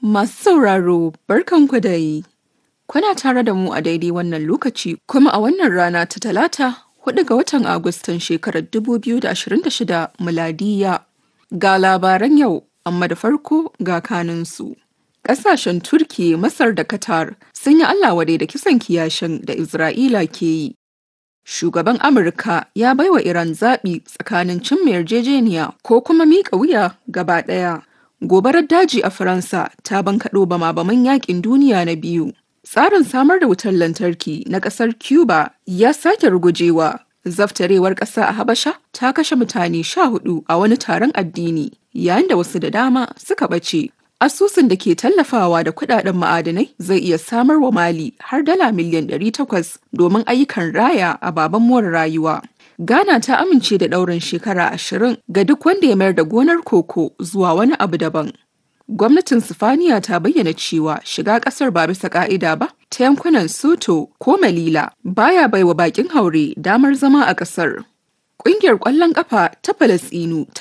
Masu sauraro barkanku da yi. Kuna tare da mu a daidai wannan lokaci kuma a wannan rana ta talata hudu ga watan Agustan shekarar 2026 miladiya. Ga labaran yau, amma da farko ga kaninsu. Ƙasashen Turki, Masar da Qatar sun yi Allah wadai da kisan kiyashin da Isra'ila ke yi. Shugaban Amurka ya baiwa Iran zaɓi tsakanin cimma yarjejeniya ko kuma miƙa wuya gaba ɗaya. Gobarar daji a Faransa ta bankaɗo bama-baman yaƙin duniya na biyu. Tsarin samar da wutar lantarki na ƙasar Cuba ya sake rugujewa. Zaftarewar ƙasa a Habasha ta kashe mutane sha hudu a wani taron addini, yayin da wasu da dama suka ɓace. Asusun da ke tallafawa da kudaden ma'adanai zai iya samar wa Mali har dala miliyan 800 domin ayyukan raya a baban more rayuwa. Ghana ta amince da ɗaurin shekara ashirin ga duk wanda ya mayar da gonar koko zuwa wani abu daban. Gwamnatin Sifaniya ta bayyana cewa shiga ƙasar ba bisa ƙa'ida ba ta yankunan Soto ko Malila baya baiwa bakin haure damar zama a ƙasar. Ƙungiyar ƙwallon ƙafa ta Falasɗinu